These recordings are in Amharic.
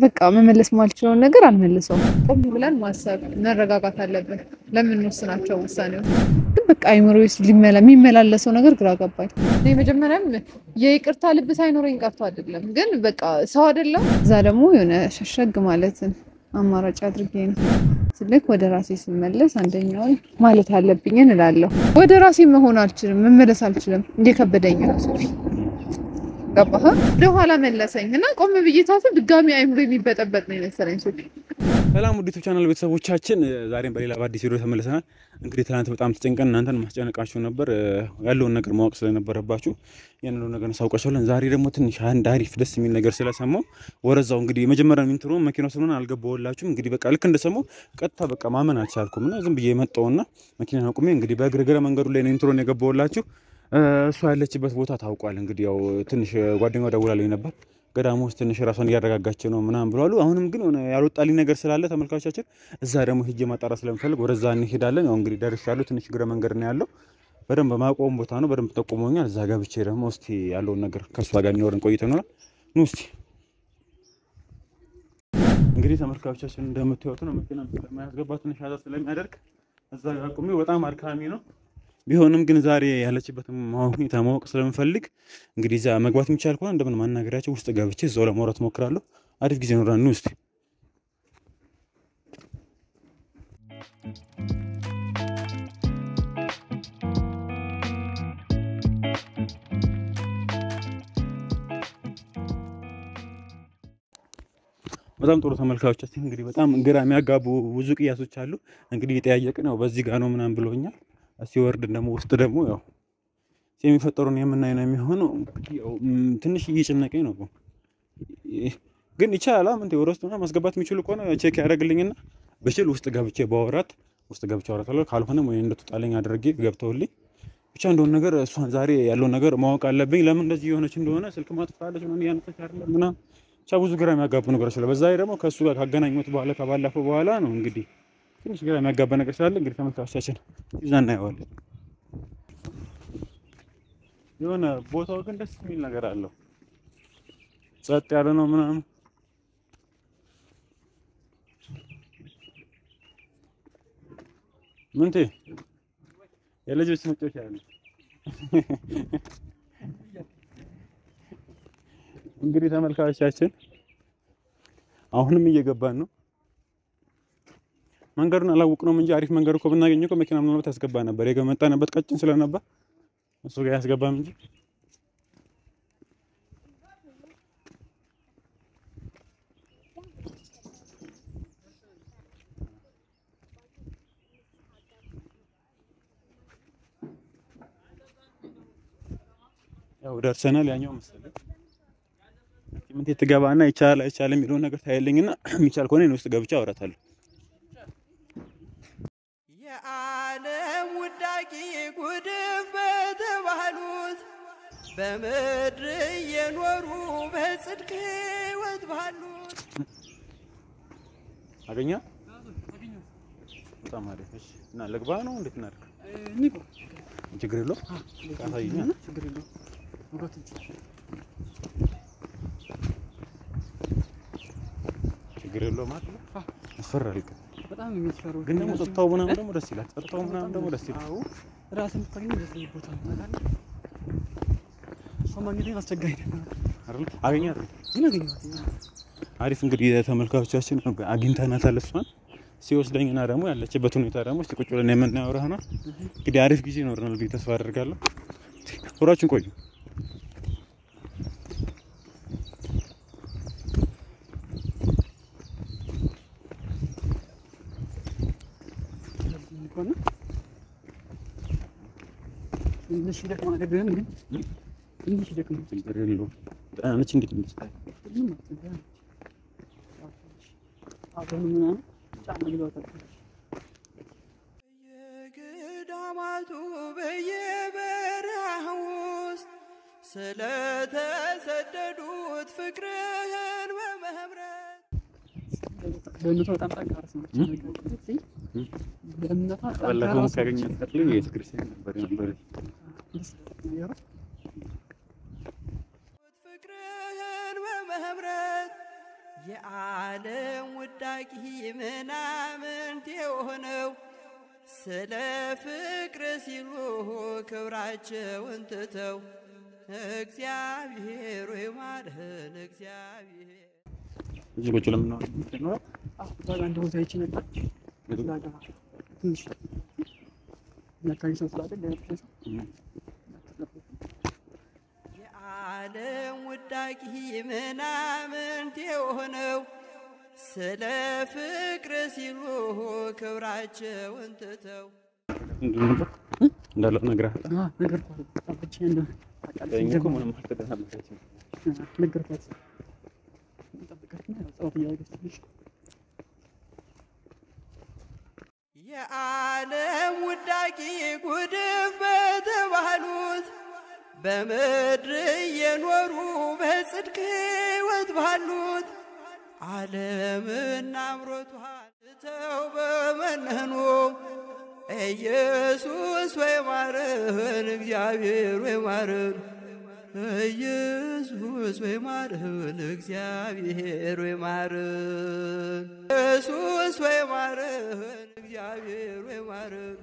በቃ መመለስ ማልችለውን ነገር አልመልሰውም። ቆም ብለን ማሰብ መረጋጋት አለብን ለምንወስናቸው ውሳኔዎች። ግን በቃ አይምሮ ውስጥ የሚመላለሰው ነገር ግራ ገባኝ። እኔ መጀመሪያም የይቅርታ ልብ ሳይኖረኝ ቀርቶ አይደለም፣ ግን በቃ ሰው አይደለም። እዛ ደግሞ የሆነ ሸሸግ ማለትን አማራጭ አድርጌ ነው ስልክ ወደ ራሴ ስመለስ አንደኛውን ማለት አለብኝ እንላለሁ። ወደ ራሴ መሆን አልችልም፣ መመለስ አልችልም። እየከበደኝ ነው ገባህ? ወደኋላ መለሰኝ እና ቆም ብዬ ሳስብ ድጋሚ አይምሮ የሚበጠበጥ ነው የመሰለኝ። ሶፊ ሰላም ውድ ዩቲዩብ ቻናል ቤተሰቦቻችን፣ ዛሬም በሌላ በአዲስ ቪዲዮ ተመልሰናል። እንግዲህ ትናንት በጣም ተጨንቀን እናንተን ማስጨነቃችሁ ነበር፣ ያለውን ነገር ማወቅ ስለነበረባችሁ ያንኑ ነገር እናሳውቃችኋለን። ዛሬ ደግሞ ትንሽ አንድ አሪፍ ደስ የሚል ነገር ስለሰማው ወረዛው እንግዲህ የመጀመሪያ ኢንትሮ መኪናው ስለሆነ አልገባሁላችሁም። እንግዲህ በቃ ልክ እንደሰማው ቀጥታ በቃ ማመን አልቻልኩም እና ዝም ብዬ የመጣውና መኪና አቁሜ እንግዲህ በእግር መንገዱ ላይ ነው ኢንትሮን የገባሁላችሁ። እሷ ያለችበት ቦታ ታውቋል። እንግዲህ ያው ትንሽ ጓደኛዋ ደውላልኝ ነበር ገዳሙ ውስጥ ትንሽ ራሷን እያረጋጋች ነው ምናምን ብለዋሉ። አሁንም ግን ሆነ ያልወጣልኝ ነገር ስላለ ተመልካቾቻችን እዛ ደግሞ ሂጄ ማጣራት ስለምፈልግ ወደዛ እንሄዳለን። ያው እንግዲህ ደርሻለሁ። ትንሽ እግረ መንገድ ነው ያለው። በደንብ ማቆም ቦታ ነው። በደንብ ጠቁሞኛል። እዛ ገብቼ ደግሞ እስቲ ያለውን ነገር ከእሷ ጋር የሚኖረን ቆይተ ይኖራል። ኑ እስቲ እንግዲህ ተመልካቾቻችን እንደምታዩት ነው መኪና ስለማያስገባ ትንሽ ያዛ ስለሚያደርግ እዛ ጋር አቁሜ በጣም አድካሚ ነው። ቢሆንም ግን ዛሬ ያለችበትን ሁኔታ ማወቅ ስለምፈልግ እንግዲህ እዛ መግባት የሚቻል ከሆነ እንደምን ማናገሪያቸው ውስጥ ገብቼ እዛው ለማውራት ሞክራለሁ። አሪፍ ጊዜ ኖራን ውስጥ በጣም ጥሩ ተመልካቾቻችን፣ እንግዲህ በጣም ግራ የሚያጋቡ ብዙ ቅያሶች አሉ። እንግዲህ የጠያየቅን ያው በዚህ ጋር ነው ምናምን ብሎኛል። ሲወርድ ደግሞ ውስጥ ደግሞ ያው የሚፈጠሩን የምናይ ነው የሚሆነው። ያው ትንሽ እየጨነቀኝ ነው፣ ግን ይቻላል። ምን ወደ ውስጥ ማስገባት የሚችሉ ከሆነ ቼክ ያደርግልኝና ብችል ውስጥ ገብቼ ባወራት ውስጥ ገብቼ አወራታለሁ። ካልሆነም ወይ እንደተጣለኝ አድርጌ ገብተውልኝ ብቻ እንደሆነ ነገር እሷን ዛሬ ያለውን ነገር ማወቅ አለብኝ። ለምን እንደዚህ የሆነች እንደሆነ ስልክ ማጥፋለች ምናምን እያነሳች አይደለም ምናምን ብቻ ብዙ ግራ የሚያጋቡ ነገሮች ስለ በዛ ደግሞ ከእሱ ጋር ካገናኙት በኋላ ከባለፈው በኋላ ነው እንግዲህ ትንሽ ግራ የሚያጋባ ነገር ስላለ እንግዲህ ተመልካቾቻችን ይዛ እናየዋለን። የሆነ ቦታው ግን ደስ የሚል ነገር አለው። ጸጥ ያለ ነው ምናምን ምንቴ የልጆች መጫወቻ ያለ እንግዲህ ተመልካቾቻችን አሁንም እየገባን ነው። መንገዱን አላወቅነውም እንጂ አሪፍ መንገድ እኮ ብናገኘው እኮ መኪና ምናልባት ያስገባ ነበር። የመጣንበት ቀጭን ስለነበር እሱ ጋር ያስገባም እንጂ ያው ደርሰናል። ያኛው መሰለኝ ምን ትገባና ይቻላል አይቻልም የሚለውን ነገር ታያለኝና የሚቻል ከሆነ እኔ ውስጥ ገብቼ አወራታለሁ። የዓለም ውዳቂ ጉድፍ በተባሉት በምድር እየኖሩ በጽድቅ ሕይወት ባሉት አገኛ በጣም አሪፍ። እሺ እና ልግባ ነው እንዴት እናድርግ? ችግር የለውም ካሳይኛ ችግር የለውም ችግር የለውም ማለት ነው። ያስፈራል ግን በጣም የሚፈረው ግን ደግሞ ጸጥታው ምናምን ደግሞ ደስ ይላል። ጸጥታው ምናምን ደግሞ ደስ ይላል። አዎ ራስን የምታገኘው በዚህ ቦታ ነው ታውቃለህ። እሷ ማግኘቴን አስቸጋሪ ነው አይደል? አገኛት ግን አገኘኋት። አሪፍ እንግዲህ ተመልካቾቻችን አግኝተናታል። እሷን ሲወስደኝና ደግሞ ያለችበት ሁኔታ ደግሞ እስቲ ቁጭ ብለን የምናየው ይሆናል። እንግዲህ አሪፍ ጊዜ ይኖረናል ብዬ ተስፋ አደርጋለሁ። አብራችን ቆዩ። ትንሽ ይደክማል፣ ግን ግን ትንሽ ይደክማል። ችግር የለውም። ደህና ነች። እንዴት ነች? ምንም አትቸገርም። አሁን ምናምን ጫማ ይለዋታል። በየገዳማቱ በየበረሃ ውስጥ ስለተሰደዱት ፍቅርህን በመምረት በእምነቷ በጣም ጠንካራ ሰው ነች። በእምነቷ ጠንካራ ባለፈውም ሰው ነች። ካገኘት ቀጥሎ ቤተክርስቲያን ነበር የነበረች። ፍቅርህን በመምረት የዓለም ውዳቂ ምናምንት የሆነው ስለ ፍቅር ሲሉ ክብራቸውን ትተው እግዚአብሔር ወይ ማርህን እግዚአብሔር እዚህ ቁጭ ለምን ነው? እዛ ጋር አንድ ቦታ አይቼ ነበር። እዛ ጋር ትንሽ የሚያካሂድ ሰው ስላለ ሊያግዝ ሰው የዓለም ውዳቂ ምናምንት የሆነው ስለ ፍቅር ሲሉ ክብራቸውን ትተው ምንድን ነበር እንዳለው ነግረሃል? አ ነገርኳት። አባቼ እንደ ታውቃለች እኛ እኮ ደግሞ ምንም አልተደረገችም። ነገርኳት። ጠብቃትና ያው ጸሎት እያደረገች ትንሽ የዓለም ውዳቂ ጉድፍ በተባሉት በምድር እየኖሩ በጽድቅ ሕይወት ባሉት ዓለምና አምሮቷን ትተው በመነኑ ኢየሱስ ወይ ማረን፣ እግዚአብሔር ወይ ማረን፣ ኢየሱስ ወይ ማረን፣ እግዚአብሔር ወይ ማረን፣ ኢየሱስ ወይ ማረን፣ እግዚአብሔር ወይ ማረን፣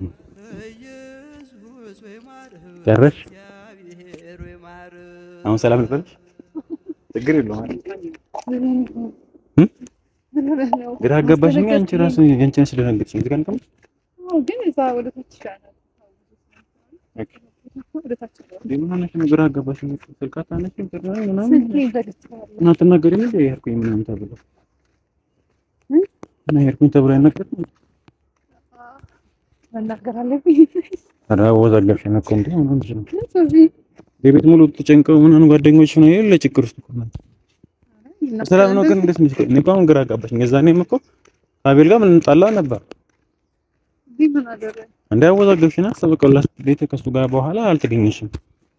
ኢየሱስ ወይ ማረን፣ ጨረስሽ? እግዚአብሔር ወይ ማረን። አሁን ሰላም ልበልሽ? ችግር የለውም አይደል? ምን ሆነህ ነው? ግራ አጋባሽኝ። አንቺ ራሱ አንቺ ነሽ ስለደነገጥሽ እዚህ ጋር እንቀመጥ። አዎ፣ ግን እዛ ወደ ታች ይሻላል። ወደ ታች ይሻላል። እንዴ ምን ሆነሽ ነው? ግራ አጋባሽኝ። ስልክ አታነሺም ጭራሽ ምናምን ስልኬን ዘግቼዋለሁ። እና አትናገሪም እንዴ? ሄድኩኝ ምናምን ተብሎ እ? እና ሄድኩኝ ተብሎ አይነገርም? መናገር አለብኝ። ኧረ አወዛገብሽን እኮ እንዴ ምን ሆነሽ ነው? ሶፊ የቤት ሙሉ ተጨንቀው ምናምን ጓደኞች ነው የሌለ ችግር ውስጥ እኮ ናቸው። ሰላም ነው ግን እንዴት ነሽ? እኔ እኮ አሁን ግራ አጋባሽኝ። የዛኔም እኮ ከአቤል ጋር ምን እንጣላ ነበር እዚህ ምን አደረገ? እንዴ አወዛገብሽና በቃ ቤት ከሱ ጋር በኋላ አልተገኘሽም።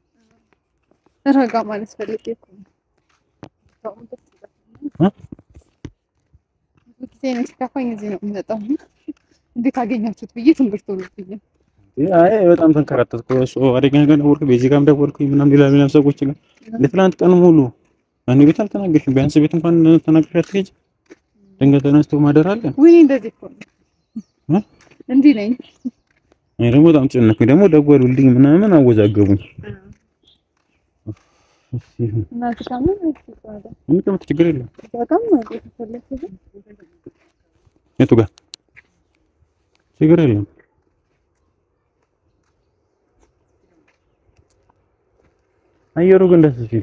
ረጋ ማለት ፈልጌ እኮ ነው። አሁን ደስ ይላል። እ? ብዙ ጊዜ እኔ ሲከፋኝ እዚህ ነው የምመጣው። እንዴት አገኛችሁት ብዬ ትምህርት ሆኖብኛል። አይ በጣም ተንከራተትኩ። እሱ አደጋ ጋር ደወልኩ፣ ቤዚ ጋርም ደወልኩኝ ምናምን ሌላ ሌላ ሰዎች ጋር ለትላንት ቀን ሙሉ እኔ ቤት አልተናገርሽም። ቢያንስ ቤት እንኳን ተናግረሽ አትሄጂ። ድንገት ተነስቶ ማደር አለ። ውይ እንደዚህ እኮ ነው። እ? እንዲህ ነኝ። እኔ ደግሞ በጣም ጨነኩኝ። ደግሞ ደወሉልኝ ምናምን አወዛገቡኝ። እሺ ይሁን፣ እና እዚህ ጋር ምን ይባላል? እንቀመጥ፣ ችግር የለም። እዛ ጋር ማለት የተፈለገ የቱ ጋር ችግር የለም። አየሩ ግን ደስ ሲል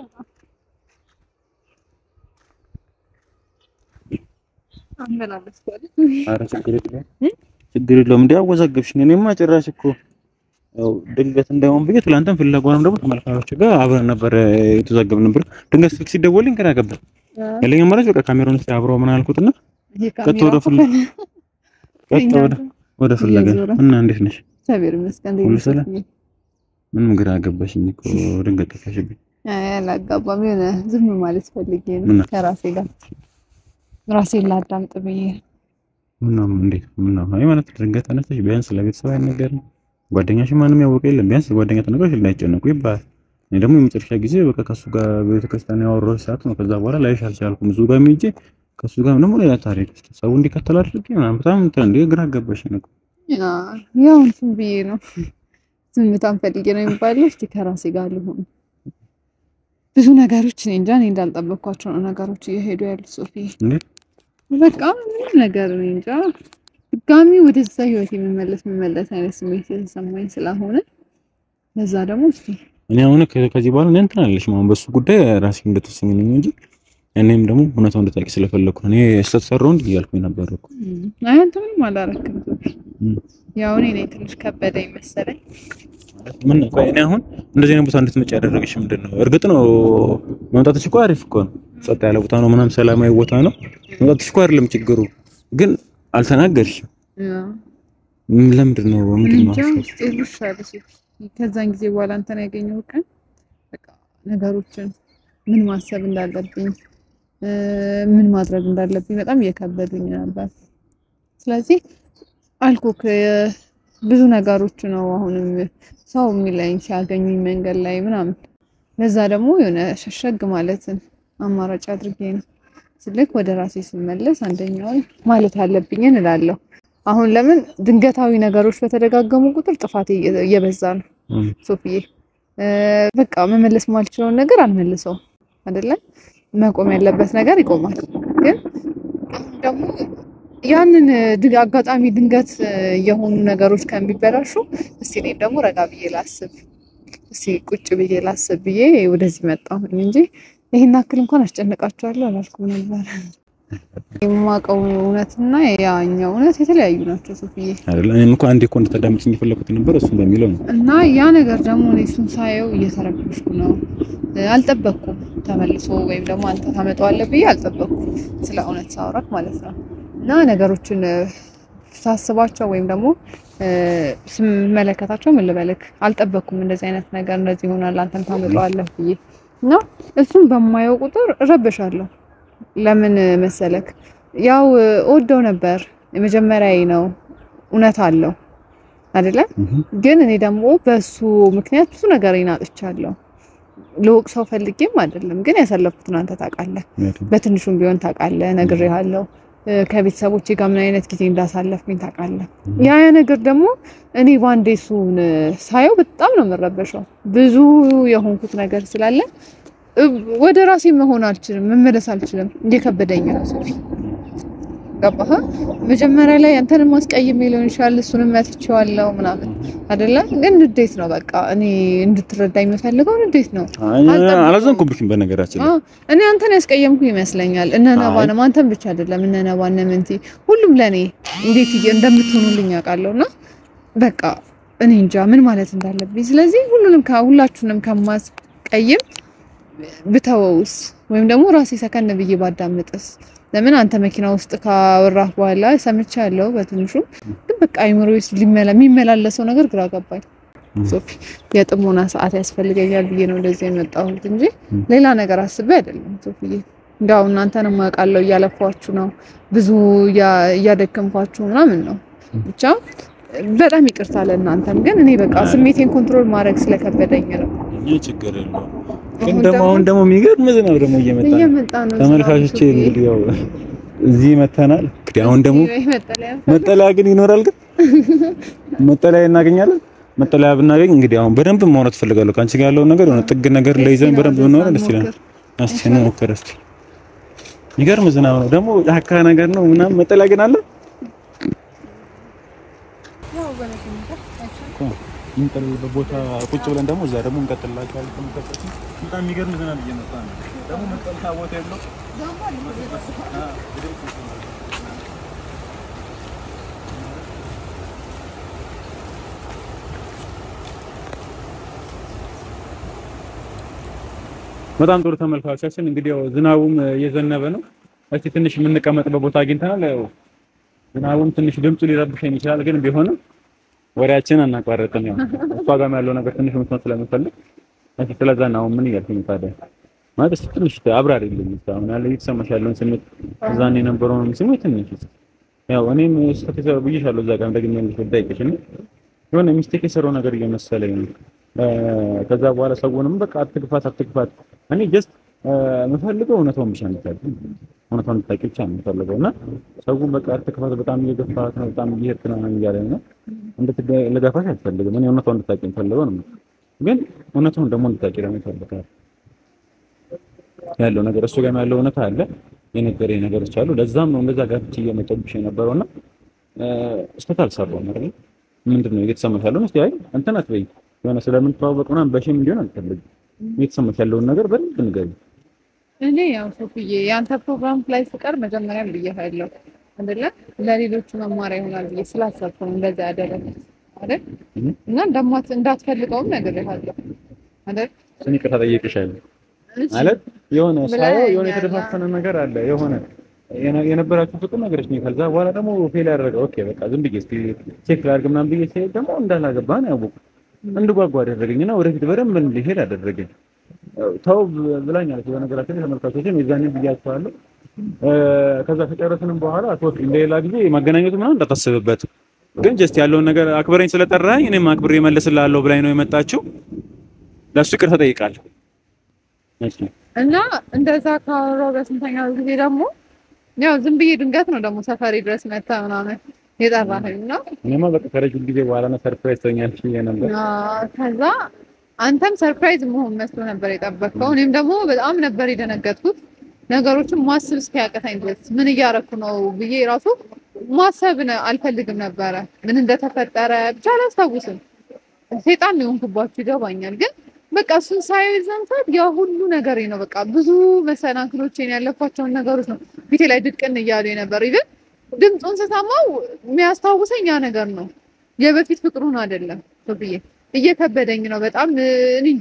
አመላለስ ማለት ኧረ ችግር የለም ችግር የለውም። እንደ አወዛገብሽኝ። እኔማ ጭራሽ እኮ ያው ድንገት እንዳይሆን ብዬ ትላንትም ፍለጓንም ደግሞ ተመልካቾች ጋር አብረን ነበር የተዛገብን ነበር። ድንገት ስልክ ሲደወልኝ ግራ ገባኝ። ያለኝ አማራጭ በቃ ካሜራውን እስኪ አብረው ምን አልኩትና ይሄ ቀጥ ወደ ፍል ቀጥ ወደ ወደ ፍለጋ እየዞረ። እና እንዴት ነሽ? እግዚአብሔር ይመስገን። እንዴት ሁሉ ነሽ? ሰላም? ምንም ግራ ገባሽኝ እኮ ድንገት ጠፋሽብኝ። አይ አላጋባም። የሆነ ዝም ማለት ፈልጌ ነው ምን? ከራሴ ጋር ራሴን ላዳምጥ ብዬ ምነው እንዴት ምነው? አይ ማለት ድንገት ተነስተሽ ቢያንስ ለቤተሰብ አይነገርም? ጓደኛሽ ማንም ያወቀ የለም። ቢያንስ ጓደኛ ተነግሮሽ እንዳይጨነቁ ይባላል። እኔ ደግሞ የመጨረሻ ጊዜ በቃ ከሱ ጋር ቤተክርስቲያን ያወራሁሽ ሰዓት ነው። ከዛ በኋላ ላይሽ አልቻልኩም። ብዙ ጋር ሄጄ ከሱ ጋር ደግሞ ሌላ ታሪክ ውስጥ ሰው እንዲከተል አድርጌ ምናምን በጣም እንትን እንደ ግራ ገባሽኝ እኮ። ያው እንትን ብዬ ነው ዝምታን ፈልጌ ነው የሚባለው። እስቲ ከራሴ ጋር ልሆን ብዙ ነገሮች እኔ እንጃ እኔ እንዳልጠበቅኳቸው ነው ነገሮች እየሄዱ ያሉት ሶፊ። እንዴት በቃ ምንም ነገር እኔ እንጃ ድጋሚ ወደዛ ህይወት የምመለስ የምመለስ አይነት ስሜት የተሰማኝ ስላልሆነ ለዛ ደግሞ እስቲ እኔ አሁን ከ- ከዚህ በኋላ እኔ እንትን አለሽ ማለት በሱ ጉዳይ ራሴ እንደተወሰኝ ነኝ እንጂ እኔም ደግሞ እውነታው እንድታውቂ ስለፈለኩ ነው። እኔ ስተሰራው እንዲህ እያልኩኝ ነበር እኮ አይ አንተ ምንም አላረክም ሶፊ። እም። ያው እኔ ነኝ ትንሽ ከበደኝ መሰለኝ። ምን ቆይ እኔ አሁን እንደዚህ አይነት ቦታ እንድትመጪ ያደረገሽ ምንድን ነው? እርግጥ ነው መምጣትሽ እኮ አሪፍ እኮ ነው። ጸጥ ያለ ቦታ ነው፣ ምናምን ሰላማዊ ቦታ ነው። መምጣትሽ እኮ አይደለም ችግሩ፣ ግን አልተናገርሽም። ም- ለምንድን ነው ምንድን ነው እንጃ ሀሳብሽ? ውስጤ ልሽ አለ ሶፊ። ከዛን ጊዜ በኋላ አንተን ያገኘው ቀን በቃ ነገሮችን ምን ማሰብ እንዳለብኝ እ ምን ማድረግ እንዳለብኝ በጣም እየከበዱኝ ነበር። ስለዚህ አልኩክ ብዙ ነገሮች ነው አሁንም ሰው የሚለኝ ሲያገኙኝ መንገድ ላይ ምናምን። ለዛ ደግሞ የሆነ ሸሸግ ማለትን አማራጭ አድርጌ ነው ስልክ ወደ ራሴ ስመለስ አንደኛውን ማለት አለብኝን እላለሁ። አሁን ለምን ድንገታዊ ነገሮች በተደጋገሙ ቁጥር ጥፋቴ እየ- እየበዛ ነው ሶፊዬ። እ፣ በቃ መመለስ ማልችለውን ነገር አልመልሰውም አይደለም። መቆም ያለበት ነገር ይቆማል። ግን አሁን ደግሞ ያንን ድ- አጋጣሚ ድንገት እ፣ የሆኑ ነገሮች ከሚበላሹ እስቲ እኔም ደግሞ ረጋ ብዬ ላስብ፣ እስቲ ቁጭ ብዬ ላስብ ብዬ ወደዚህ መጣሁ እንጂ ይሄን ያክል እንኳን አስጨንቃቸዋለሁ አላልኩም ነበር። የማውቀው እውነትና ያኛው እውነት የተለያዩ ናቸው ሶፊዬ። አይደለ? እኔም እኮ አንዴ እኮ እንድታዳምጪኝ የፈለኩት ነበር እሱን በሚለው ነው። እና ያ ነገር ደግሞ እኔ እሱን ሳየው እየተረበሽኩ ነው። እ፣ አልጠበቅኩም ተመልሶ ወይም ደግሞ አንተ ታመጣዋለህ ብዬ አልጠበቅኩም፣ ስለ እውነት ሳውራት ማለት ነው። እና ነገሮችን እ፣ ሳስባቸው ወይም ደግሞ እ፣ ስመለከታቸው ምን ልበልክ አልጠበቅኩም እንደዚህ አይነት ነገር እንደዚህ ይሆናል አንተም ታመጣዋለህ ብዬ እና እሱን በማየው ቁጥር እረበሻለሁ። ለምን መሰለክ ያው እ፣ እወደው ነበር የመጀመሪያዬ ነው እውነት አለው አይደለ ግን እኔ ደግሞ በሱ ምክንያት ብዙ ነገር አጥቻለሁ። ልወቅሰው ፈልጌም አይደለም፣ ግን ያሳለፍኩትን አንተ ታውቃለህ። በትንሹም ቢሆን ታውቃለህ፣ ነግሬሃለሁ። እ፣ ከቤተሰቦቼ ጋር ምን አይነት ጊዜ እንዳሳለፍኩኝ ታውቃለህ። ያ ያ ነገር ደግሞ እኔ ባንዴ እሱን እ፣ ሳየው በጣም ነው የምረበሸው። ብዙ የሆንኩት ነገር ስላለ እ፣ ወደ ራሴ መሆን አልችልም፣ መመለስ አልችልም። እየከበደኝ ነው ሶፊ ገባህ? መጀመሪያ ላይ አንተንም አስቀይሜ ሊሆን ይችላል፣ እሱንም መትቼዋለሁ ምናምን አይደለ? ግን ንዴት ነው በቃ እኔ እንድትረዳኝ የምፈልገው ንዴት ነው። አልጠበቅኩም። አላዘንኩብሽም በነገራችን ላይ አዎ እኔ አንተን ያስቀየምኩ ይመስለኛል። እነ ነባንም አንተን ብቻ አይደለም እነ ነባ እነ ምንቲ ሁሉም ለኔ እንዴት እየ- እንደምትሆኑልኝ አውቃለሁ። እና በቃ እኔ እንጃ ምን ማለት እንዳለብኝ። ስለዚህ ሁሉንም ሁላችሁንም ከማስቀይም ብተወውስ ወይም ደግሞ ራሴ ሰከን ብዬ ባዳምጥስ? ለምን አንተ መኪና ውስጥ ካወራህ በኋላ ሰምቻ ያለው በትንሹ ግን በቃ አይምሮ ውስጥ ሊመላ የሚመላለሰው ነገር ግራ ገባኝ። ሶፊ የጥሞና ሰዓት ያስፈልገኛል ብዬ ነው እንደዚህ የመጣሁት እንጂ ሌላ ነገር አስቤ አይደለም። ሶፊዬ እንዲያው እናንተንም አውቃለሁ እያለፏችሁ ነው፣ ብዙ እያ- እያደከምኳችሁ ምናምን ነው። ብቻ በጣም ይቅርታ ለእናንተም፣ ግን እኔ በቃ ስሜቴን ኮንትሮል ማድረግ ስለከበደኝ ነው። ይህ ችግር የለውም። ግን አሁን ደግሞ ደግሞ አሁን ደግሞ የሚገርም ዝናብ ደግሞ እየመጣ ነው። እየመጣ ነው ተመልካቾቼ ዝናቡ ሶፊዬ። እንግዲህ ያው እዚህ መተናል። እንግዲህ አሁን ደግሞ እስኪ መጠለያ መጠለያ ግን ይኖራል። ግን መጠለያ እናገኛለን። መጠለያ ብናገኝ እንግዲህ አሁን በደንብ ማውራት እፈልጋለሁ ከአንቺ ጋር ያለውን ነገር የሆነ ጥግ ነገር ለይዘን በደንብ ብናወራ ደስ ይላል። እስቲ እንሞክር እስቲ። የሚገርም ዝናብ ነው ደግሞ ጫካ ነገር ነው ምናምን። መጠለያ ግን አለ እኮ የምንጠልልበት ቦታ ቁጭ ብለን ደግሞ እዛ ደግሞ እንቀጥልላቸዋለን። ተመልካቾች በጣም የሚገርም ዝናብ እየመጣ ነው። ደግሞ መጠለያ ቦታ የለው በጣም ጥሩ ተመልካቾቻችን፣ እንግዲህ ያው ዝናቡም እየዘነበ ነው። እስቲ ትንሽ የምንቀመጥበት ቦታ አግኝተናል። ያው ዝናቡም ትንሽ ድምፁ ሊረብሸን ይችላል፣ ግን ቢሆንም ወሬያችን አናቋረጥም። ያው እሷ ጋርም ያለው ነገር ትንሽ መስማት ስለምፈልግ እስቲ ስለዛ ነው አሁን ምን እያልኩኝ ታዲያ ማለት እስቲ ትንሽ አብራሪልኝ። እስቲ አሁን ያለው እየተሰማሽ ያለውን ስሜት እዛን የነበረውን ስሜት ትንሽ እስቲ ያው እኔም ስህተት የሰራሁ ብዬሻለሁ እዛ ጋር እንደግሜ ልጠይቅሽ እና የሆነ ሚስቴክ የሰራው ነገር እየመሰለኝ ነው። ከዛ በኋላ ሰውንም በቃ አትግፋት አትግፋት እኔ ጀስት የምፈልገው እውነታውን ብቻ እንድታውቂ እውነታውን እንድታውቂ ብቻ ነው የምፈልገው እና ሰውን በቃ አትግፋት በጣም እየገፋት ነው በጣም እየሄድክ ነው እያለኝ ነው እንድትገፋሽ አልፈልግም እኔ እውነታውን እንድታውቂ የምፈልገው ነው ግን እውነታውን ደግሞ እንድታውቂ ደግሞ ይፈልጋል ያለው ነገር እሱ ጋር ያለው እውነታ አለ የነገረኝ ነገሮች አሉ ለዛም ነው እንደዛ ጋር እየመጣብሽ የነበረውና ስህተት አልሰራሁም አይደል ምንድን ነው እየተሰማሽ ያለው እስቲ አይ እንትን አትበይ የሆነ ስለምንተዋወቅ ምናምን በሽም እንዲሆን አልፈልግም እየተሰማሽ ያለውን ነገር በደንብ ንገሪኝ እኔ ያው ሶፍዬ የአንተ ፕሮግራም ላይ ስቀር መጀመሪያም ብዬሃለሁ አይደለ ለሌሎቹ መማሪያ ይሆናል ብዬ ስላሰብኩ ነው እንደዛ ያደረኩት አይደል እና እንደማት እንዳትፈልገውም ነግሬሃለሁ አይደል እኔ ይቅርታ ጠይቄሻለሁ ማለት የሆነ ሳየው የሆነ የተደፋፈነ ነገር አለ የሆነ የነበራችሁ ፍቅር ነገሮች ነው። ከዛ በኋላ ደግሞ ፌል ያደረገ ኦኬ በቃ ዝም ብዬ እስኪ ቼክ ላድርግ ምናምን ብዬ ሲሄድ ደግሞ እንዳላገባ ነው ያወቁት። እንድጓጓ አደረገኝና ወደፊት በደንብ እንዲሄድ አደረገኝ። ተው ብላኛለች። በነገራችን ላይ ተመልካቾችም የዛኔ ብያቸዋለሁ። ከዛ ከጨረስንም በኋላ ሶፊ እንደሌላ ጊዜ ማገናኘቱ ምናምን እንዳታስብበት፣ ግን ጀስት ያለውን ነገር አክብረኝ ስለጠራኝ እኔም አክብሬ እመልስልሃለሁ ብላኝ ነው የመጣችው። ለእሱ ይቅርታ ጠይቃለሁ። እና እንደዛ ካወራሁ በስንተኛው ጊዜ ደግሞ ያው ዝም ብዬ ድንገት ነው ደግሞ ሰፈሬ ድረስ መታ ምናምን የጠራኸኝ እና እኔማ በቃ ከረጅም ጊዜ በኋላ ነው ሰርፕራይዝ ተኛልሽ ብዬ ነበር። አዎ፣ ከዛ አንተም ሰርፕራይዝ መሆን መስሎ ነበር የጠበቅከው። እኔም ደግሞ በጣም ነበር የደነገጥኩት ነገሮችን ማሰብ እስኪያቅተኝ ድረስ ምን እያረኩ ነው ብዬ ራሱ ማሰብ ነ- አልፈልግም ነበረ። ምን እንደተፈጠረ ብቻ አላስታውስም። ሴጣን ነው የሆንኩባችሁ ይገባኛል። ግን በቃ እሱን ሳየው የዛን ሰዓት ያ ሁሉ ነገሬ ነው በቃ ብዙ መሰናክሎችን ያለፏቸውን ነገሮች ነው ፊቴ ላይ ድቅን እያሉ ነበር። ኢቭን ድምፁን ስሰማው የሚያስታውሰኝ ያ ነገር ነው የበፊት ፍቅሩን አይደለም ብዬ እየከበደኝ ነው በጣም እኔ እንጃ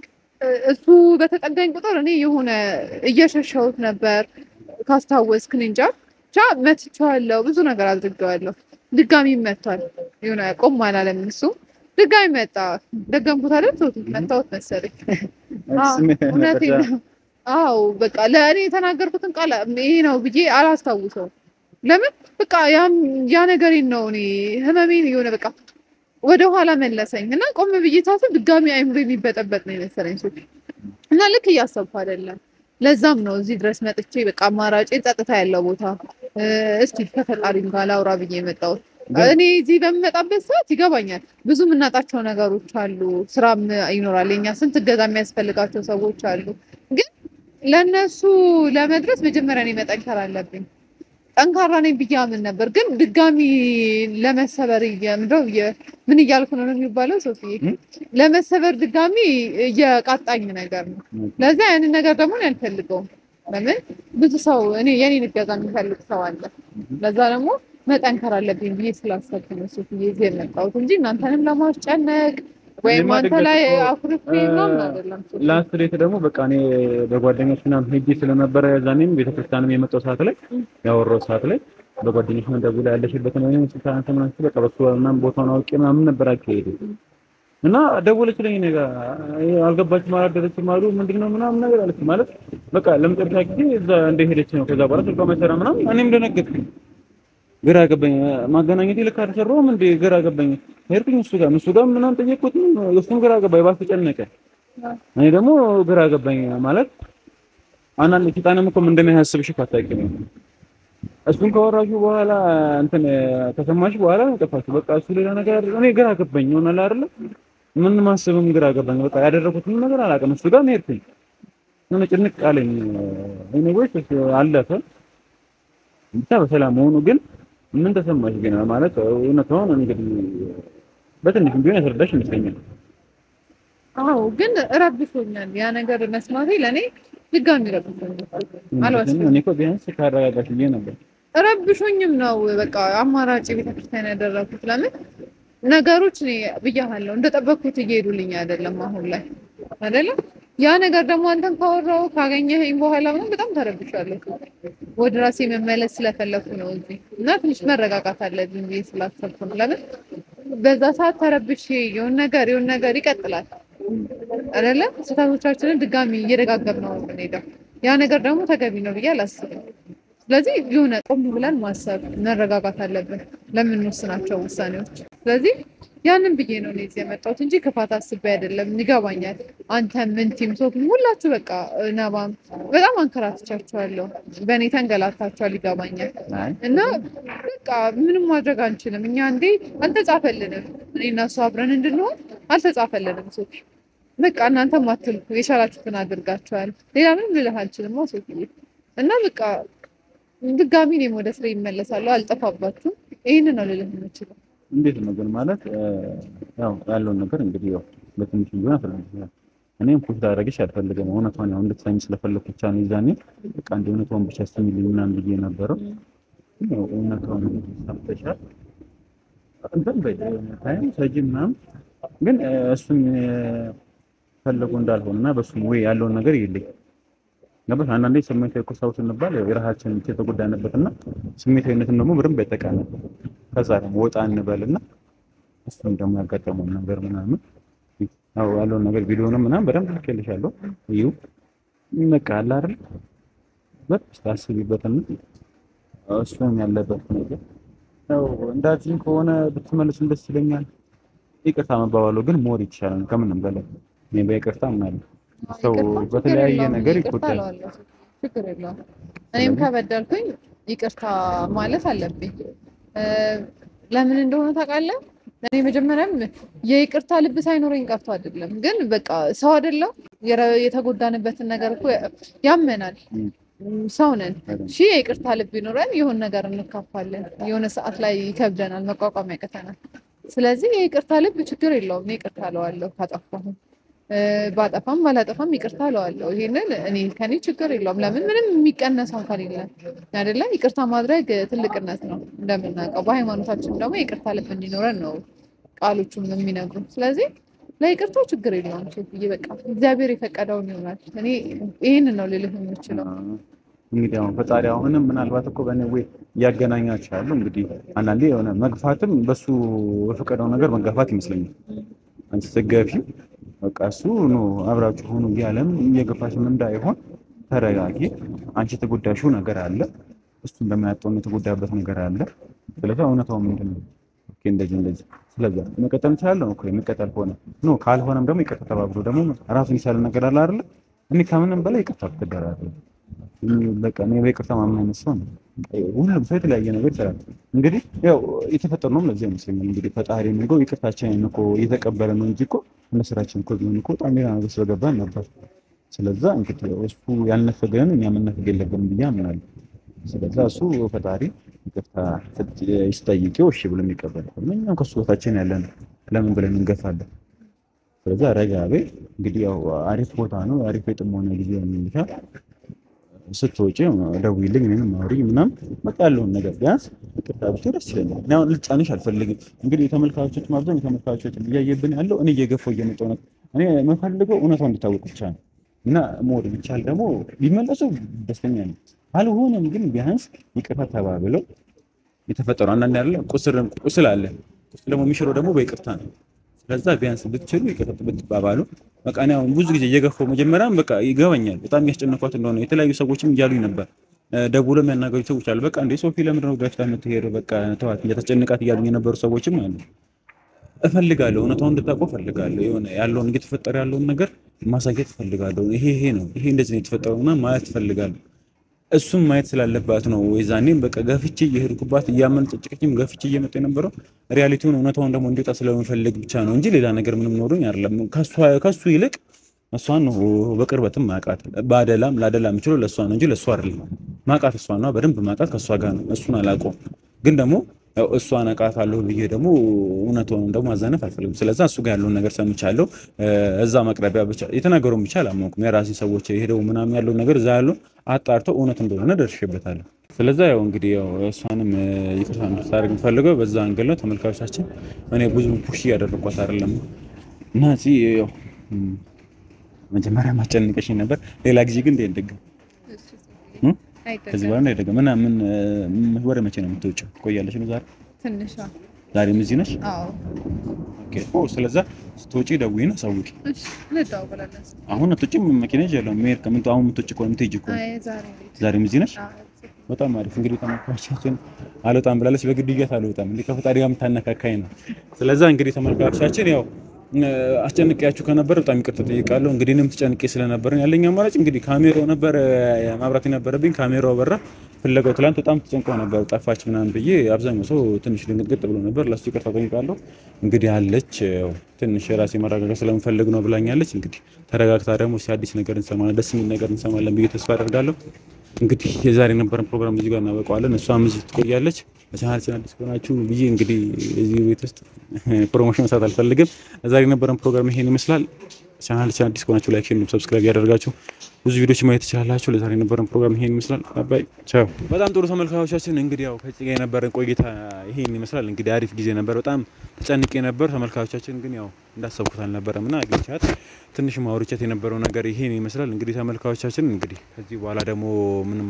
እሱ በተጠጋኝ ቁጥር እኔ የሆነ እየሸሸሁት ነበር ካስታወስክ እኔ እንጃ ብቻ መትቼዋለሁ ብዙ ነገር አድርጌዋለሁ ድጋሚ መቷል የሆነ ቆም አላለም እሱ ድጋሚ መጣ ደገምኩት አይደል ሶቱ መታወት መሰለኝ አዎ፣ እውነቴን ነው አዎ በቃ ለእኔ የተናገርኩትን ቃል ይሄ ነው ብዬ አላስታውሰውም ለምን በቃ ያም ያ ነገሬን ነው እኔ ህመሜን የሆነ በቃ ወደ ኋላ መለሰኝ እና ቆም ብዬ ሳስብ ድጋሚ አይምሮ የሚበጠበጥ ነው የመሰለኝ ሶፊ እና ልክ እያሰብኩ አይደለም ለዛም ነው እዚህ ድረስ መጥቼ በቃ አማራጭ ጸጥታ ያለው ቦታ እ፣ እስቲ ከፈጣሪም ጋር ላውራ ብዬ የመጣሁት እኔ እዚህ በምመጣበት ሰዓት ይገባኛል ብዙ የምናጣቸው ነገሮች አሉ ስራም ይኖራል የኛ ስንት እገዛ የሚያስፈልጋቸው ሰዎች አሉ ግን ለእነሱ ለመድረስ መጀመሪያ እኔ መጠንከር አለብኝ ጠንካራ ነኝ ብዬ አምን ነበር ግን ድጋሚ ለመሰበር ምንድነው የ- ምን እያልኩ ነው ነው የሚባለው ሶፊዬ ለመሰበር ድጋሚ እየቃጣኝ ነገር ነው ለዛ ያንን ነገር ደግሞ እኔ አልፈልገውም ለምን ብዙ ሰው እኔ የኔን እገዛ የሚፈልግ ሰው አለ ለዛ ደግሞ መጠንከር አለብኝ ብዬ ስላሰብኩ ነው ሶፊዬ እዚህ የመጣሁት እንጂ እናንተንም ለማስጨነቅ ወይም እኔማ አንተ ድንገት ላይ እኮ፣ አኩርፌ ምናምን አይደለም ሶፊ። ላስት ዴት ደግሞ በቃ እኔ በጓደኞች ምናምን ሄጄ ስለነበረ ያዛኔም ቤተክርስቲያንም የመጣው ሰዓት ላይ ያወራው ሰዓት ላይ በጓደኞች ምን ደውላ ያለሽበትን ወይም ስልጣን ተመናሽ በቃ በሱ ምናምን ቦታውን አውቄ ምናምን ነበር አካሄዱ እና ደወለችልኝ እኔ ጋር ይሄ አልገባችም አላደረችም አሉ ምንድን ነው ምናምን ነገር አለች ማለት በቃ ለመጨረሻ ጊዜ እዛ እንደሄደች ነው ከዛ በኋላ ስልኳ መሰራ ምናምን እኔም ደነገጥኩኝ ግራ ገባኝ ማገናኘት ልክ አልሰራሁም እንዴ ግራ ገባኝ ሄድኩኝ እሱ ጋር እሱ ጋር ምናምን ጠየቅኩት እሱም ግራ ገባኝ ባስ ተጨነቀ እኔ ደግሞ ግራ ገባኝ ማለት አንዳንድ ሴጣንም እኮ ምን እንደሚያስብሽ እኮ አታውቂም እሱን ካወራችሁ በኋላ እንትን ከሰማሽ በኋላ ነው ጠፋችሁ በቃ እሱ ሌላ ነገር እኔ ግራ ገባኝ ይሆናል አይደለ ምን ማስብም ግራ ገባኝ በቃ ያደረኩትን ነገር አላውቅም እሱ ጋር ሄድኩኝ ምን ጭንቅ አለኝ ኤኒዌይስ አለፈ ብቻ በሰላም መሆኑ ግን ምን ተሰማሽ ግን ማለት እውነታውን እንግዲህ በትንሽ ቢሆን ያስረዳሽ ይመስለኛል አዎ ግን ረብሾኛል ያ ነገር መስማቴ ለእኔ ድጋሚ ረብሾኛል አልዋሽም እኔ እኮ ቢያንስ ካረጋጋሽ ብዬ ነበር ረብሾኝም ነው በቃ አማራጭ ቤተክርስቲያን ያደረኩት ለምን ነገሮች እኔ ብያሃለሁ እንደጠበቅኩት እየሄዱልኝ አይደለም አሁን ላይ አይደለም ያ ነገር ደግሞ አንተን ካወራው ካገኘኸኝ በኋላ ምናምን በጣም ተረብሻለሁ ወደ ራሴ መመለስ ስለፈለኩ ነው እዚህ እና ትንሽ መረጋጋት አለብኝ ብዬ ስላሰብኩ ነው ለምን በዛ ሰዓት ተረብሼ የሆነ ነገር የሆነ ነገር ይቀጥላል አይደለ ስህተቶቻችንን ድጋሚ እየደጋገም ነው የምንሄደው ያ ነገር ደግሞ ተገቢ ነው ብዬ አላስብም ስለዚህ የሆነ ቆም ብለን ማሰብ መረጋጋት አለብን ለምንወስናቸው ውሳኔዎች ስለዚህ ያንን ብዬ ነው እኔ እዚህ የመጣሁት እንጂ ክፋት አስቤ አይደለም ይገባኛል አንተም ምንቲም ሶፊም ሁላችሁ በቃ ነባም በጣም አንከራትቻችኋለሁ በእኔ ተንገላታችኋል ይገባኛል እና በቃ ምንም ማድረግ አንችልም እኛ እንዴ አልተጻፈልንም እኔ እና እሱ አብረን እንድንሆን አልተጻፈልንም ሶፊ በቃ እናንተም አትልኩ የቻላችሁትን አድርጋችኋል ሌላ ምንም ልልህ አልችልም ሶፊ እና በቃ ድጋሚ እኔም ወደ ስራ ይመለሳለሁ አልጠፋባችሁም ይህንን ነው ልልህ የምችለው እንዴት ነው ግን ማለት ያው ያለውን ነገር እንግዲህ ያው በትንሽ ቢሆን አስረዳሻለሁ እኔም ፑሽ ላደርግሽ አልፈልግም እውነቷን ያው እንድትሰሚ ስለፈለኩ ብቻ ነው ይዛኔ በቃ እንደ እውነቷን ብቻ ስሚልኝ ምናምን ብዬ ነበረው ያው እውነቷን ሰምተሻል እንትን በይ ታይም ሰጂ ምናምን ግን እሱም ፈለጉ እንዳልሆነ እና በሱም ወይ ያለውን ነገር ይልኝ ገባሽ አንዳንዴ ስሜታዊ እኮ ሰው ስንባል ያው የራሳችን ብቻ የተጎዳንበት እና ስሜታዊነትን ደግሞ በደንብ ያጠቃናል ከዛ ደግሞ ወጣ እንበልና እሱም ደግሞ ያጋጠመውን ነገር ምናምን ያው ያለውን ነገር ቪዲዮንም ምናምን በደንብ ልኬልሻለሁ እዩ በቃ አለ አይደል በቃ ታስቢበትና እሱም ያለበት ነገር ያው እንዳትይኝ ከሆነ ብትመልሱም ደስ ይለኛል ይቅርታ መባባሉ ግን ሞር ይቻላል ከምንም በላይ እኔ በይቅርታ ምናምን ሰው ይቅርታ ችግር በተለያየ የለውም። ነገር ይቅርታ ይጎዳል። እለዋለሁ። ችግር የለውም። እኔም ከበደልኩኝ ይቅርታ ማለት አለብኝ። እ፣ ለምን እንደሆነ ታውቃለህ? እኔ መጀመሪያም የይቅርታ ልብ ሳይኖረኝ ቀርቶ አይደለም፣ ግን በቃ ሰው አይደለም የረ- የተጎዳንበትን ነገር እኮ ያመናል። ም። ሰው ነን። አይደለም። እሺ የይቅርታ ልብ ይኖረን የሆነ ነገር እንካፋለን። የሆነ ሰዓት ላይ ይከብደናል፣ መቋቋም ያቅተናል። ስለዚህ የይቅርታ ልብ ችግር የለውም። እኔ ይቅርታ እለዋለሁ ካጠፋሁም እ፣ ባጠፋም ባላጠፋም ይቅርታ እለዋለሁ። ይሄንን እኔ ከኔ ችግር የለውም። ለምን ምንም የሚቀነስ አካል የለም አይደለ? ይቅርታ ማድረግ ትልቅነት ነው እንደምናውቀው። በሃይማኖታችን ደግሞ የይቅርታ ልብ እንዲኖረን ነው ቃሎቹም የሚነግሩ። ስለዚህ ለይቅርታው ችግር የለውም። ሴትዬ በቃ እግዚአብሔር የፈቀደውን ይሆናል። እኔ ይህንን ነው ልልህ የምችለው። እንግዲህ አሁን ፈጣሪ አሁንም ምናልባት እኮ በእኔ ወይ እያገናኛቸው ያለው እንግዲህ አንዳንዴ የሆነ መግፋትም በሱ በፈቀደው ነገር መጋፋት ይመስለኛል። አንቺ ስትገፊው በቃ እሱ ኖ አብራችሁ ሆኑ እያለም እየገፋሽም እንዳይሆን ተረጋጊ። አንቺ የተጎዳሽው ነገር አለ፣ እሱ እንደማያጠውን የተጎዳበት ነገር አለ። ስለዚህ እውነታው ምንድን ነው? ኦኬ እንደዚህ እንደዚህ ስለዛ መቀጠል እንችላለን እኮ የሚቀጠል ከሆነ ኖ ካልሆነም ደግሞ ይቅርታ ተባብሎ ደግሞ ራሱን የቻለ ነገር አለ አይደለ? እኔ ከምንም በላይ ይቅርታ ትደራለ በቃ እኔ በይቅርታ ማምን አይነት ሰው ነው። ሁሉም ሰው የተለያየ ነገር ይሰራል። እንግዲህ ያው የተፈጠርነውም ለዚህ ይመስለኛል። እንግዲህ ፈጣሪ ነው ይቅርታችንን እኮ እየተቀበለ ነው እንጂ እኮ እንደ ስራችን እኮ ቢሆን እኮ በጣም ሌላ ነገር ስለገባን ነበር። ስለዛ እንግዲህ እሱ ያልነፈገን እኛ መነፈግ የለብንም ብዬ አምናለሁ። ስለዛ እሱ ፈጣሪ ይቅርታ ሲጠይቀው እሺ ብሎ የሚቀበል ከሆነ እኛም ከሱ ቦታችን ያለን ለምን ብለን እንገፋለን? ስለዛ ረጋ በይ። እንግዲህ ያው አሪፍ ቦታ ነው፣ አሪፍ የጥሞና ጊዜ የሚልሻል ስትወጪ ደውዪልኝ እኔንም አውሪኝ ምናምን በቃ ያለውን ነገር ቢያንስ ይቅርታ ብትይ ደስ ይለኛል። እኔ አሁን ልጫንሽ አልፈልግም። እንግዲህ የተመልካቾች ማብዛኝ የተመልካቾች እያየብን ያለው እኔ እየገፋው እየመጣሁ ነው። እኔ የምፈልገው እውነታው እንዲታወቅ ብቻ ነው እና ሞድ ቢቻል ደግሞ ቢመለሱ ደስተኛ ነው። አልሆነም ግን ቢያንስ ይቅርታ ተባብለው የተፈጠሩ አንዳንድ ያለ ቁስል ቁስል አለ። ቁስል ደግሞ የሚሽረው ደግሞ በይቅርታ ነው። ስለዛ ቢያንስ ብትችሉ ይቅርታ ብትባባሉ በቃ እኔ አሁን ብዙ ጊዜ እየገፋው መጀመሪያም በቃ ይገባኛል በጣም ያስጨነኳት እንደሆነ የተለያዩ ሰዎችም እያሉኝ ነበር። ደውሎ የሚያናገሩ ሰዎች አሉ። በቃ እንደ ሶፊ ለምንድን ነው ገፍታ የምትሄደው? በቃ ተዋት እያተጨነቃት እያሉኝ የነበሩ ሰዎችም አሉ። እፈልጋለሁ እውነታውን እንድታውቀው እፈልጋለሁ። የሆነ ያለውን እየተፈጠረ ያለውን ነገር ማሳየት እፈልጋለሁ። ይሄ ይሄ ነው ይሄ እንደዚህ ነው የተፈጠረውና ማየት እፈልጋለሁ። እሱም ማየት ስላለባት ነው የዛኔም በቃ ገፍቼ እየሄድኩባት እያመነጨጨቀችም ገፍቼ እየመጣ የነበረው ሪያሊቲውን እውነታውን ደግሞ እንዲወጣ ስለምፈልግ ብቻ ነው እንጂ ሌላ ነገር ምንም ኖሮኝ አይደለም። ከሱ ይልቅ እሷን ነው በቅርበትም ማቃት በአደላም ላደላ የምችለው ለእሷ ነው እንጂ ለእሷ አይደለም። ማቃት እሷ ነው በደንብ ማቃት ከእሷ ጋር ነው። እሱን አላውቀውም ግን ደግሞ ያው እሷን አውቃታለሁ ብዬ ደግሞ እውነቱን ደግሞ ማዛነፍ አልፈልግም። ስለዛ እሱ ጋር ያለውን ነገር ሰምቻለሁ። እዛ መቅረቢያ ብቻ የተናገረውን ብቻ አላመንኩም። የራሴ ሰዎች ሄደው ምናምን ያለውን ነገር እዛ ያለውን አጣርተው እውነት እንደሆነ ደርሼበታለሁ። ስለዛ ያው እንግዲህ ያው እሷንም ይቅርታ እንድታደርግ የምፈልገው በዛ አንገል ነው። ተመልካቾቻችን እኔ ብዙ ፑሽ እያደረግኳት አይደለም እና እዚህ ያው መጀመሪያ ማስጨንቀሽኝ ነበር። ሌላ ጊዜ ግን እንደግም ከዚህ በኋላ እንዳይደገም እና ምን ወደ መቼ ነው የምትወጪው? ቆያለሽ ነው ዛሬ ትንሿ ዛሬም እዚህ ነሽ? አዎ ኦኬ ኦ ስለዛ ስትወጪ ደውዪ ነው አሳውቂ። እሺ እንደዋወላለን። አሁን አትወጪም? መኪና ይዣለሁ መሄድ ከምን አሁን የምትወጪ ከሆነ የምትሄጂ ከሆነ አይ ዛሬ ቤት ዛሬም እዚህ ነሽ? አዎ በጣም አሪፍ እንግዲህ ተመልካቾቻችን አልወጣም ብላለች። በግድያት አልወጣም እንግዲህ ከፈጣሪ ጋር የምታነካካኝ ነው። ስለዛ እንግዲህ ተመልካቾቻችን ያው አስጨንቄያችሁ ከነበር በጣም ይቅርታ ጠይቃለሁ። እንግዲህ እኔም ተጨንቄ ስለነበር ያለኝ አማራጭ እንግዲህ ካሜራው ነበር ማብራት የነበረብኝ ካሜራው በራ። ፍለጋው ትላንት በጣም ተጨንቀው ነበር ጠፋች ምናምን ብዬ አብዛኛው ሰው ትንሽ ድንግጥ ብሎ ነበር። ለሱ ይቅርታ ጠይቃለሁ። እንግዲህ አለች ያው ትንሽ የራሴ መረጋጋት ስለምፈልግ ነው ብላኛለች። እንግዲህ ተረጋግታ ደግሞ አዲስ ነገር እንሰማለን፣ ደስ የሚል ነገር እንሰማለን ብዬ ተስፋ አደርጋለሁ። እንግዲህ የዛሬ የነበረን ፕሮግራም እዚህ ጋር እናበቀዋለን። እሷም እዚህ ትቆያለች። ለቻናላችን አዲስ ከሆናችሁ ብዬ እንግዲህ እዚህ ቤት ውስጥ ፕሮሞሽን መስራት አልፈልግም። ዛሬ የነበረን ፕሮግራም ይሄን ይመስላል። ቻናላችን አዲስ ከሆናችሁ ላይክ፣ ሼር፣ ሰብስክራይብ ያደርጋችሁ ብዙ ቪዲዮዎች ማየት ትችላላችሁ። ለዛሬ የነበረን ፕሮግራም ይሄን ይመስላል። ባይ ቻው። በጣም ጥሩ ተመልካቾቻችን፣ እንግዲህ ያው ከዚህ ጋር የነበረን ቆይታ ይሄን ይመስላል። እንግዲህ አሪፍ ጊዜ ነበር። በጣም ተጨንቄ ነበር። ተመልካቾቻችን ግን ያው እንዳሰብኩት አልነበረም እና አግኝቻት ትንሽ ማውርቻት የነበረው ነገር ይሄን ይመስላል። እንግዲህ ተመልካቾቻችን እንግዲህ ከዚህ በኋላ ደግሞ ምንም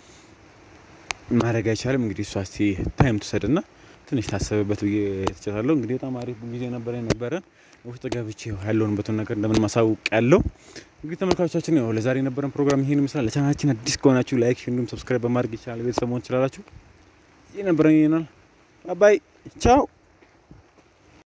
ማድረግ አይቻልም። እንግዲህ እሷ እስቲ ታይም ትውሰድና ትንሽ ታሰብበት ብዬ ትችላለሁ። እንግዲህ በጣም አሪፍ ጊዜ ነበረ የነበረን ውስጥ ገብቼ ያለውንበትን ነገር እንደምን ማሳውቅ ያለው እንግዲህ ተመልካቾቻችን ያው ለዛሬ የነበረን ፕሮግራም ይሄን ይመስላል። ለቻናላችን አዲስ ከሆናችሁ ላይክ፣ እንዲሁም ሰብስክራይብ በማድረግ ይቻላል ቤተሰብ መሆን ትችላላችሁ። ይህ ነበረን ይናል። ባይ ቻው